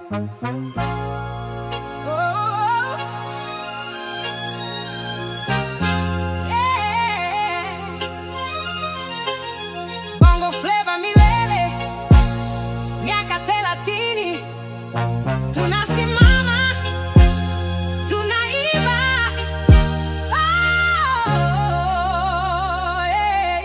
Bongo Flava milele, miaka thelathini, tunasimama, tunaiba. Oh, yeah,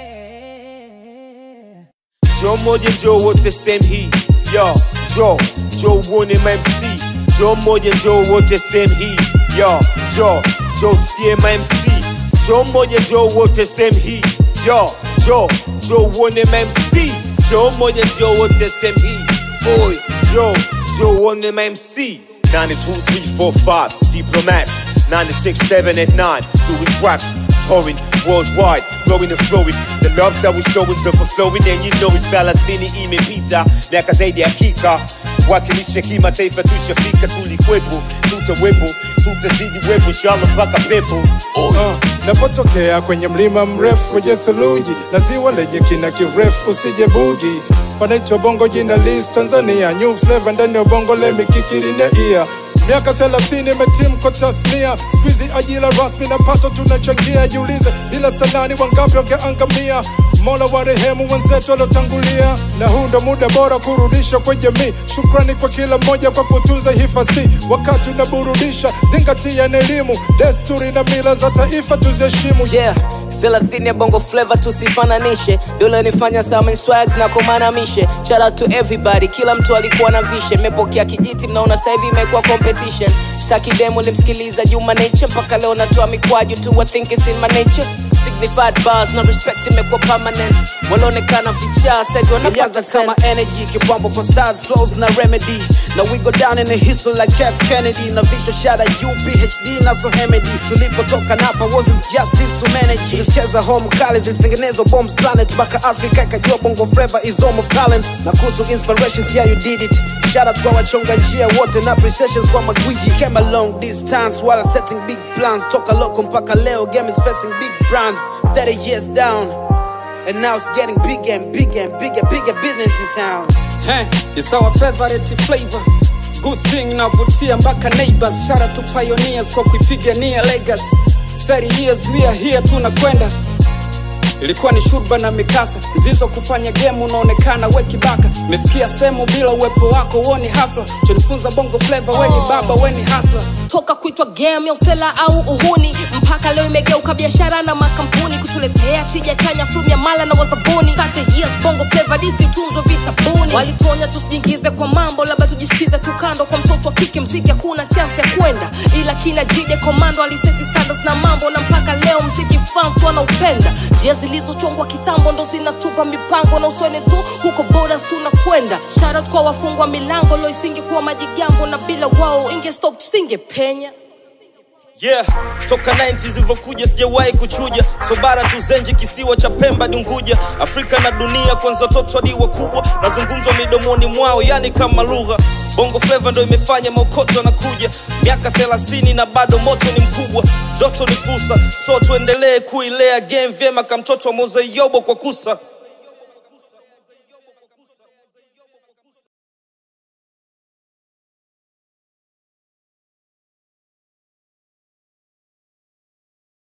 yeah. Joe moja Joe wote same hii yo Joe Joe uone MC Joe moja Joe wote same hii yo Joe Joe sie MC Joe moja Joe wote same hii yo Joe Joe uone MC Joe moja Joe wote same hii boy Joe Joe uone MC 92345 Diplomat 967 at 9 doing tracks touring worldwide, growing and flowing. The love that we showing's overflowing, and you know it. Thelathini imepita miaka zaidi ya kika, wakilisha kimataifa, tushafika, tulikwepo, tutawepo, tutazidi wepo, inshallah mpaka pepo. Uh, napotokea kwenye mlima mrefu wenye theluji na ziwa lenye kina kirefu usije bugi panaitwa bongo jina lis tanzania new flavor ndani ya bongo lemikikiri na ia miaka 30 imetimu kwa tasnia skuizi ajira rasmi na pato tunachangia jiulize bila sanani wangapi wangeangamia mola wa rehemu wenzetu waliotangulia na huu ndo muda bora kurudisha kwa jamii shukrani kwa kila mmoja kwa kutunza hifasi wakati unaburudisha zingatia na elimu desturi na mila za taifa tuziheshimu yeah thelathini ya bongo flava tusifananishe dola nifanya sama swags na komanamishe shout out to everybody kila mtu alikuwa na vishe mepokea kijiti mnaona sasa hivi imekuwa competition staki demo limsikiliza juma nature mpaka leo natoa mikwaju tu I think it's in my nature signified bars na respect imekuwa permanent walionekana vichaa saizi wanapaza Ilianza kama energy kipambo kwa stars flows na remedy na we go down in the history like F Kennedy na visual shada UPHD na so Hemedy tulipotoka napa wasn't justice to manage tulicheza home kali zilitengenezwa bombs planet mpaka Africa ikajua bongo flava is home of talents na kuhusu inspirations yeah you did it Shout out kwa wachonga njia wote na appreciations kwa magwiji came a long distance while setting big plans toka loko mpaka leo game is facing big brands 30 years down And now it's getting bigger and bigger and bigger, bigger business in town. Hey, it's our favorite flavor. Good thing navutia mpaka neighbors. Shout out to pioneers kwa kuipigania legacy. 30 years we are here tunakwenda. Ilikuwa ni shurba na mikasa zizo kufanya game unaonekana we kibaka. Mefikia sehemu bila uwepo wako woni hafla. Chonifunza bongo flavor weni baba weni hasla. toka kuitwa game ya usela au uhuni mpaka leo imegeuka biashara na makampuni kutuletea tija chanya frumu ya mala na wazabuni 30 years bongo flava dithi tunzo vitabuni walituonya tusijiingize kwa mambo labda tujishikize tu kando kwa mtoto wa kike mziki hakuna chansi ya kwenda ila kina jide komando aliseti standards na mambo na mpaka leo mziki fans wanaupenda njia zilizochongwa kitambo ndo zinatupa mipango na uswene tu huko borders tunakwenda sharat kwa wafungwa milango lo isingekuwa majigambo na bila wao ingestop tusingepenya yeah toka 90 zilivyokuja sijawahi kuchuja so bara tuzenje kisiwa cha pemba dunguja afrika na dunia kwanza watoto hadi wakubwa nazungumzwa midomoni mwao yani kama lugha bongo fleva ndo imefanya maokoto anakuja miaka 30 na bado moto ni mkubwa ndoto ni fursa so tuendelee kuilea game vyema kamtoto wa mozeyobo kwa kusa